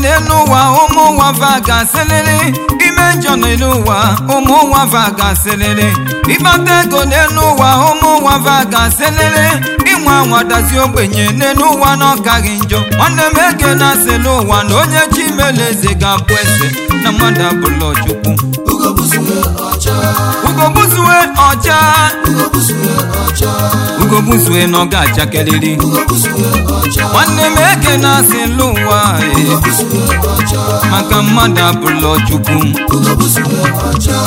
n'elu ụwa ụmụ ụwa va ga-asịlịlị ime njọ n'elu ụwa ụmụ ụwa va ga-asịlịlị ịkpata ego n'elu ụwa ụmụ ụwa va ga-asịlịlị ịnwe anwadazi ogbenye n'elu ụwa na ọkaghị njọ nwanne m ege na-asịlị ụwa na onye chi mele eze ga-abụ eze na mmadụ abụla chukwu ugobuzue ọcha ugobuzue ọcha ugobuzue ọcha ugobuzue na ọ ga-achakeliri ugobuzue ọcha nwanne m ege na-asịlị ụwa ee, ugobuzue ọcha maka mmadụ abụla chukwu ugobuzue ọcha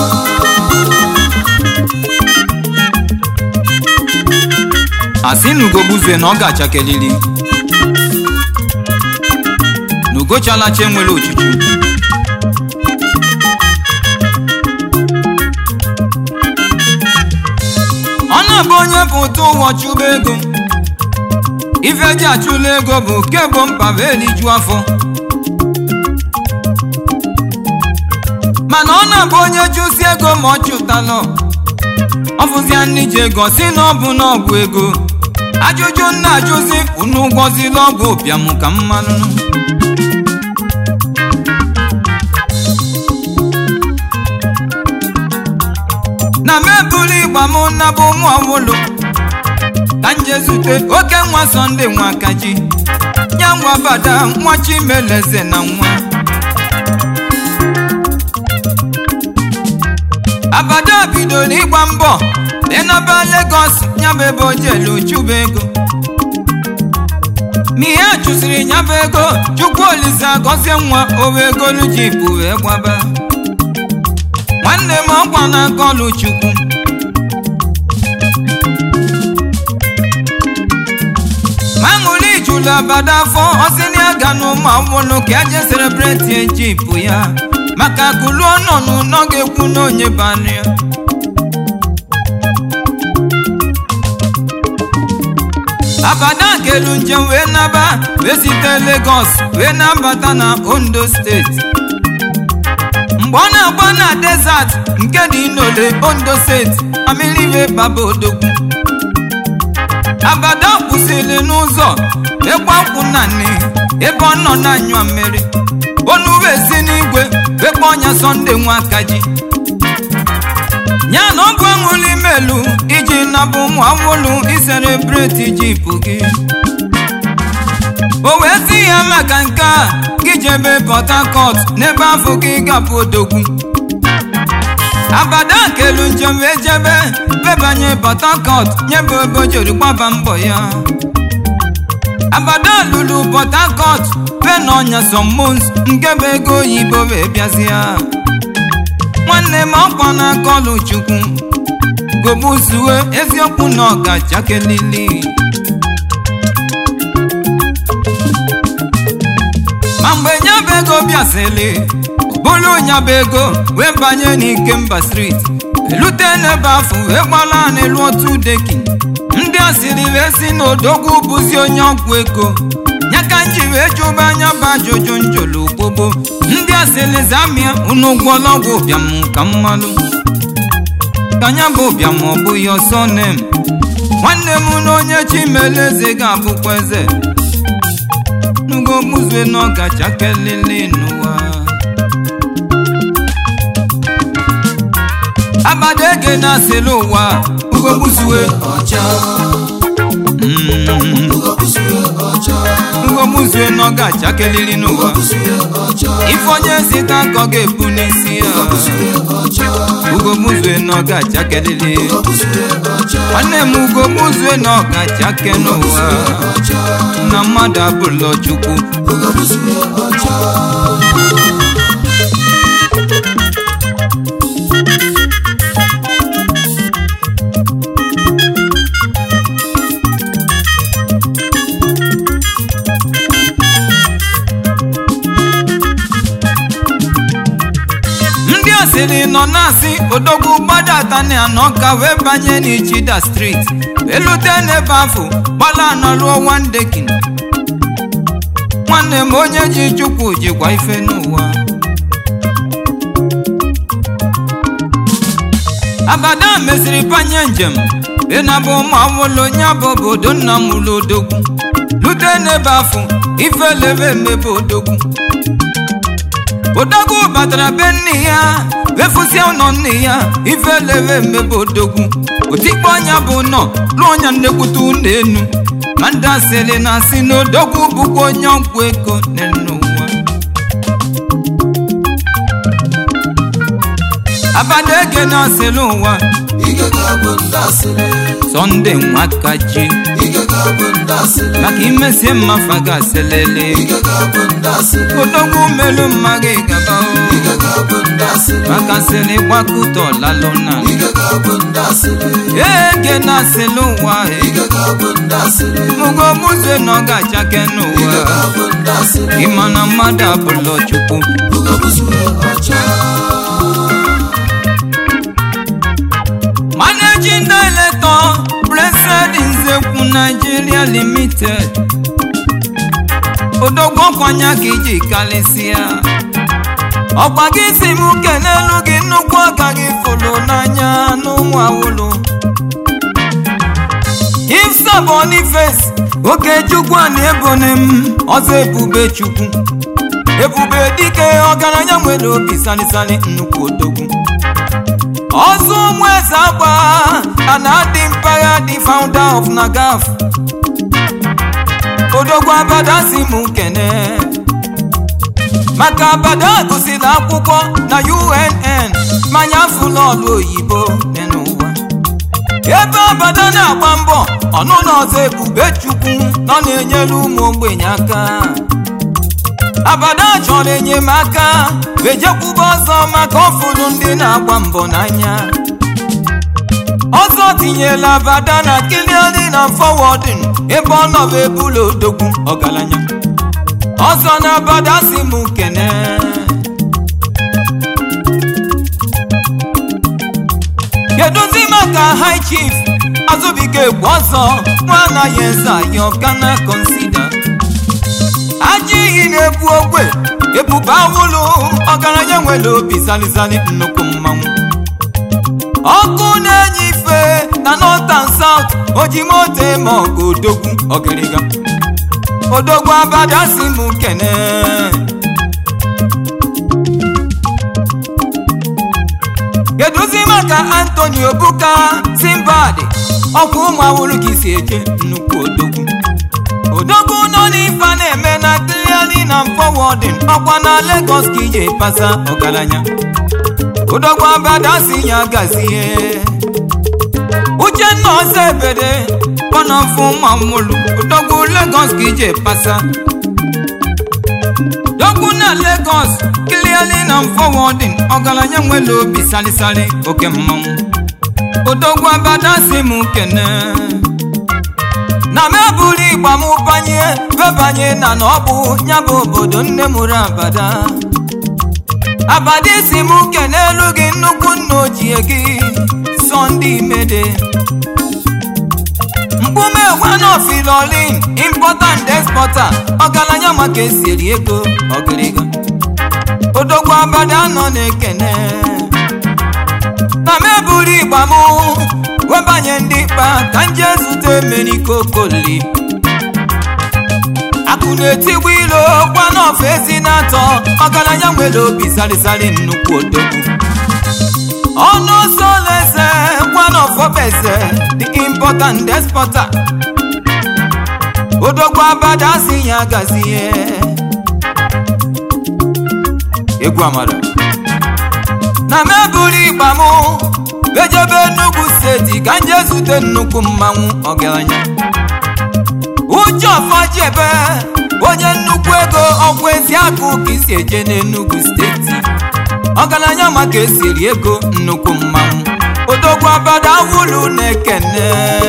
asị na ugobuzue na ọ ga-achakeliri na ugochalacha enwere ochuchu ọ na-abụ onye pụta ụwa chụba ego ife ji achụla ego bụ kebo mkpa bụ eliju afọ mana ọ na-abụ onye chụsi ego ma ọ chụtalụ ọ fụzia nne ji ego si na ọ bụ n'ọgwụ ego ajụjụ nna ajụzi unu gwọzila ọgwụ ụbịam ka mmanụ na mebụrụ ịgba m nnabụ nwa ọwụlụ ka nje zute oke nwa sọnde nwa kaji ya nwa bada nwa chimeleze na nwa abada bidoro ịgba mbọ ịnaba Lagos nyabụ ebe o jelu chụba ego ma ihe a chụsiri nyabụ ego chukwu olise gọzie nwa owe egolu jipụ wee gbaba nwanne m ọkwa na akọlụ chukwu maṅụli jụrụ abada afọ ọsịnị aga n'ụmụ awụlụ ka eje selebreti ejipụ ya maka kulu ọnọnụ nọ ga-ekwu n'onye banụ ya abada kelu njem wee naba wee site Lagos wee nabata na Ondo steeti mgbe ọ na-agba na desert nke dị n'ole Ondo steeti amilive baba odogwu abada kwụsịrị n'ụzọ ịgba nkwụ na nne ebe ọ nọ na-anyụ mmiri onu wee si n'igwe wekpe ọnya sọnde nwa kaji ya na ọ bụ aṅụli melu iji nabụ ụmụ awụlụ iserebreti jipụ gị o wee ti ya maka nke a gị jebe Port Harcourt n'ebe afọ gị gapụ odogwu abada kelu njem wee jebe bebanye Port Harcourt nyebe ebe o jiri gbaba mbọ ya abada lụrụ Port Harcourt pena ọnya sọmmons nke bụ ego oyibo wee bịazịa nwanne m ọkwa na akọlụ chukwu gobuzue eziokwu na ọgachakelili ma mgbe nyabụ ego bịasịrị bụrụ nyabụ ego wee banye n'ikemba street elute n'ebe afọ wee gbala n'elu otu deki ndị asịrị wee si n'odogwu bụzi onye ọgwụ ego nyaka nji wee jụba anya bụ ajụjụ njụlụ gbogbo ndị asịrị zamia unu gwọla ọgwụ ụbịam ka mmalụ ka anya bụ ụbịam ọ bụghị ọsọ nem nwanne m na onye chimele eze ga-abụkwa eze nugo muzue na ọgacha kelele n'ụwa abada ege na-asịrị ụwa ugobuzue ọcha Mm. ugobuzue ọcha ngomuzue na ọ ga-achakeliri n'ụwa ugobuzue ọcha ife onye sita ka ọ ga-ebu n'isi ya ugobuzue ọcha ugomuzue na ọ ga-achakeliri ugobuzue ọcha nwanne m ugomuzue na ọ ga-achake n'ụwa ọcha na mmadụ abụlọ chukwu ugobuzue ọcha ndị asịrị nọ na-asị odogwu gbadata na anọ ka wee banye n'ichida striti elute n'ebe afọ gbala anọ ruo wandekin nwanne m onye ji chukwu jikwa ife n'ụwa abada meziri banye njem ịnabụ ụmụ awụlụ onye bụ obodo nna m ụlọ odogwu lute n'ebe afọ ife lebe emebe odogwu odogwu batara be nne ya wefusie ụlọ nne ya ifelebe mmebe odogwu otikpo anya bụ nọ lụọ ọnya nnekwute ụlọ enu ma ndị asịrị na asị na odogwu bụkwa onye ọgwụ ego n'ụwa abada ege na asịrị ụwa ike ga-abụ ndị asịrị sọnde nwakaji ike ga-abụ ndị asịrị maka imesie mmafa ga-asịlele ike ga-abụ ndị asịrị odogwu melu mma gị gaba o. ike ga-abụ ndị asịrị maka sịrị gbakụta ọlalụna ike ga-abụ ndị asịrị ege na asịrị ụwa e. ike ga-abụ ndị asịrị mugo muzwe na ọ ga-achake n'ụwa ike ga-abụ ndị asịrị ịma na mmadụ abụlọ chukwu ugobuzue ọcha managing director blessed nzekwu nigeria limited odogwu ọkwanya ka iji karịsịa ọkwa gị si m kenelu gị nnukwu ọka gị fụlụ n'anya n'ụmụ awụlụ ifsa boniface okechukwu a na ebone m ọzọ ebube chukwu ebube dike ọgaranya nwere obi salisali nnukwu odogwu ọzọ ụmụ eze agba a na-adị mpagha dị founder of nagaf odogwu abada si m kene maka abada gụsịrị akwụkwọ na unn manya fụlọọlụ oyibo dị n'ụwa ebe abada na-agba mbọ ọnụ na ọzọ ebube chukwu nọ na-enyere ụmụ ogbenye aka abada chọrọ enyemaka ejekwuba ọzọ maka ọfụrụ ndị na-agba mbọ n'anya ọzọ tinyela abada na kiliani na fọwọdin ebe ọ nọbụ ebula odogwu ọgaranya ọzọ na abada si m kene kedụzi maka high chief azụbike egwu ọzọ nwa anaghị eze ayọ kana konsida ajọ iyi na-ebu ogwe ebube awụlụ ọgaranya nwere obi zalizali nnukwu mmanwụ ọkụ na-enye ife na northern south ojimoto eme ọgụ odogwu ọgịrịga odogwu abada si m kene kedụzi maka antoni obuka simbad ọkwa ụmụ awụrụ ka isi eje nnukwu odogwu odogwu nọ n'ife a na-eme na clearly na forwarding ọkwa na Lagos ka ije pasa ọgaranya odogwu abada si ya gazie uchenna ọsọ ebede kpọnọfụ mamụlụ odogwu Lagos ka ije pasa dogwu na Lagos clearly na forwarding ọgaranya nwere obi salisali oke mmanwụ odogwu abada si m kene na m eburu igba m banye bebanye na na ọ bụ ya bụ obodo nne mụrụ abada abada isi m kenelu gị nnukwu nna ochie gị sọnde imede mkpume gwanofilolin importa and exporta ọgaranya maka esi eri ego ọgịrịga odogwu abada nọ na-ekene na m eburu igba m webanye ndị kpa ka nje zute emenikokoli akụ na-etigbu ilo gwanọf ezi na-atọ ọgaranya nwere obi salisali nnukwu odogwu ọnụ soleze gwanọf obeze the important exporter odogwu abada si ya gazie egwu amara na m eburu igba m ejebe Enugu steeti ka nje zute nnukwu mmanwụ ọgaranya uche ọfọjebe onye nnukwu ego ọgwụ ezi akụ ka isi eje n'Enugu steeti ọgaranya maka esiri ego nnukwu mmanwụ odogwu abada wulu na-ekene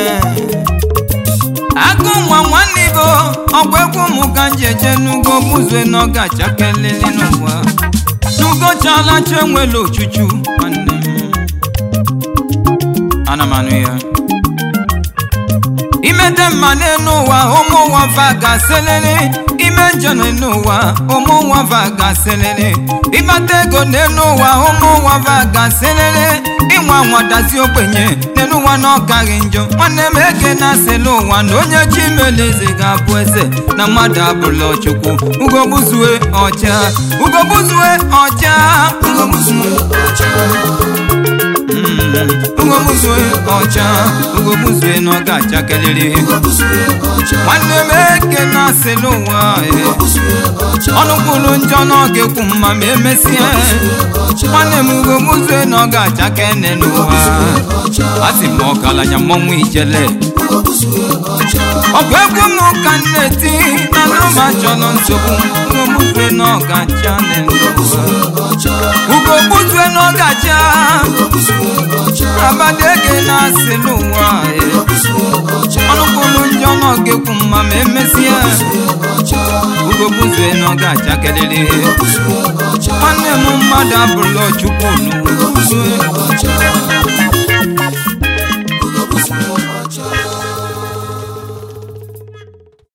agụ nwa nwanne ibo ọgwụ egwu ụmụ ka nje eje n'ugbo muzue na ọ ga-achakelele n'ụwa n'ugochaala chenwere ochuchu nwanne m ana m anụ ya imete mma n'elu ụwa ụmụ ụwa va ga-aselele ime ime njọ n'ụwa ụmụ nwa va ga-aselele ịkpata ego n'elu ụwa ụmụ nwa va ga-aselele ịnwa nwadazi ogbenye n'elu ụwa na ọ gaghị njọ nwanne m eke na-asele ụwa na onye chi mele eze ga-abụ eze na mmadụ abụla chukwu ugogbuzue ọcha ugogbuzue ọcha ugogbuzue ugogbuzue ọcha ugogbuzue na ọ ga-achakelere nwanne m eke na-asele ụwa ọnụ kwuru njọ na ọ ga-ekwu mma ma emesịa nwanne m ugogbuzue na ọ ga-achake nne n'ụwa asị m ọgaranya mmọnwụ ijele ọ bụ egwu m ka m na-eti na nụma chọrọ nsogbu ugogbuzue na ọ ga-acha nne n'ụwa ugogbuzue na ọ ga-acha abadege na-asị n'ụwa ọnụ kwuru njọ na ọ ga-ekwu mma ma emesịa ugogbuzue na ọ ga-achakelele nwanne m mmadụ abụrụla chukwu n'ụwa